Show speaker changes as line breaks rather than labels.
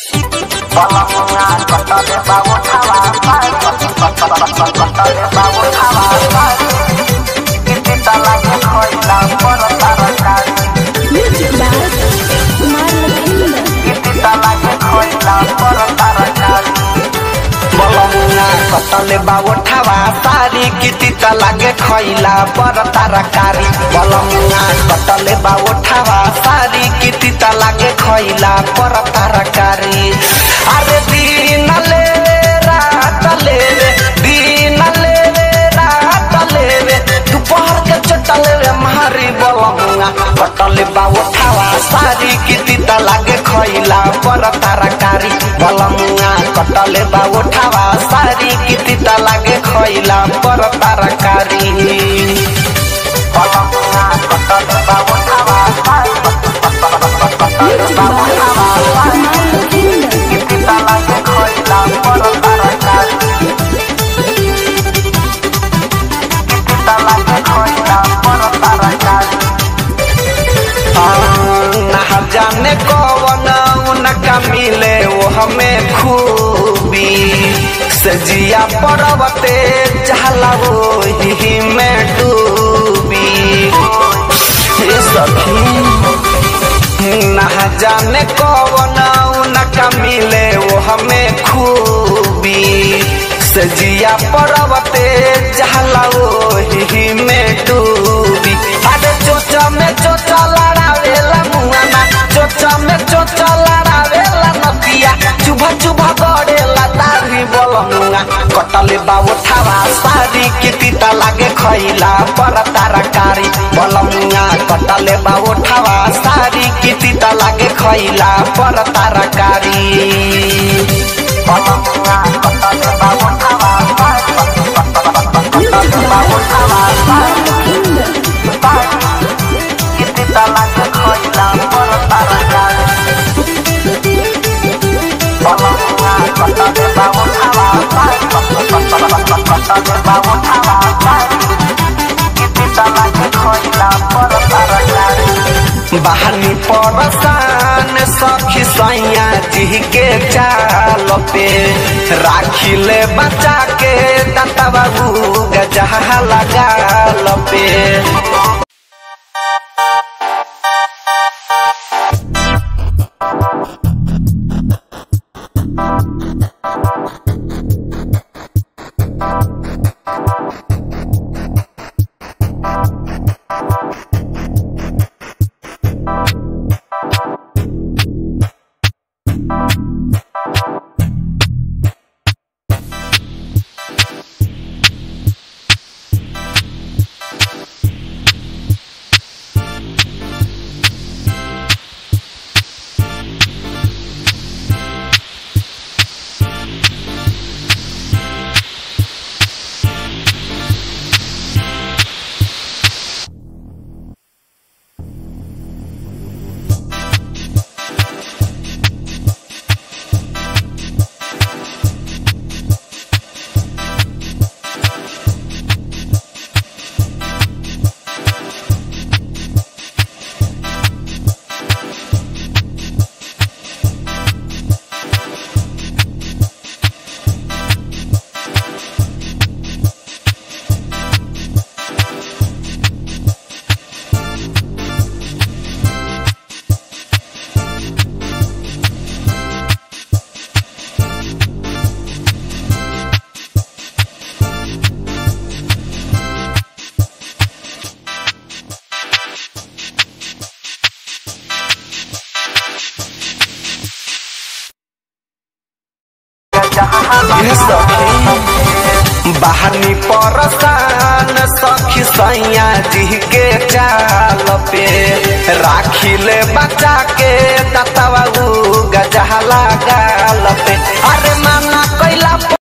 Balonga kotole bawo tawa kotole bawo tawa Kiti talanya koila poro tarakari
Music by Kumar Lakshmi.
Kiti talanya koila poro tarakari Balonga kotole bawo tawa sari kiti talage koila poro tarakari Balonga kotole bawo tawa sari kiti talage koila poro tarakari Are dinale रात लेवे दिन लेवे रात लेवे दोपहर के चटल रे मारी बलमुआ कटल बा उठावा सारी किती त लागे खइला पर तरकारी बलमुआ कटल बा उठावा सारी किती त लागे खइला पर तरकारी बलमुआ कटल बा उठावा कटल बा उठावा किती त लागे खइला पर तरकारी किती त लागे खइला पर तरकारी ना जाने कौन उनका मिले वो हमें खूबी सजिया पर्वते चहला वो ही में डूबी हे सखी ना जाने कौन उनका मिले वो हमें खूबी सजिया पर्वते चहला वो ही में डूबी अरे चोचा में चोचा लड़ावेला मुआना चोचा में चोचा लड़ावेला नदिया चुभा चुभा गड़ेला दाढ़ी बोलमुआ कटले बाबू थावा सारी किती त लागे खइला पर तरकारी बोलमुआ कटले बाबू थावा सारी किती त लागे खइला पर तरकारी बोलमुआ कटले बाबू थावा कटले बाबू थावा किती तलाक खइला पर तरकारी बलमुआ कटले बाबू थावा कटले बाबू थावा किती तलाक खइला पर तरकारी बहानी परसान सखी सैया जी के चाल पे राखिले बचा के दाता बाबू गजहा लगा पे बहानी परसान सखी सैया जी के चाल पे राखिले बचा के दतवा गजहला गाल पे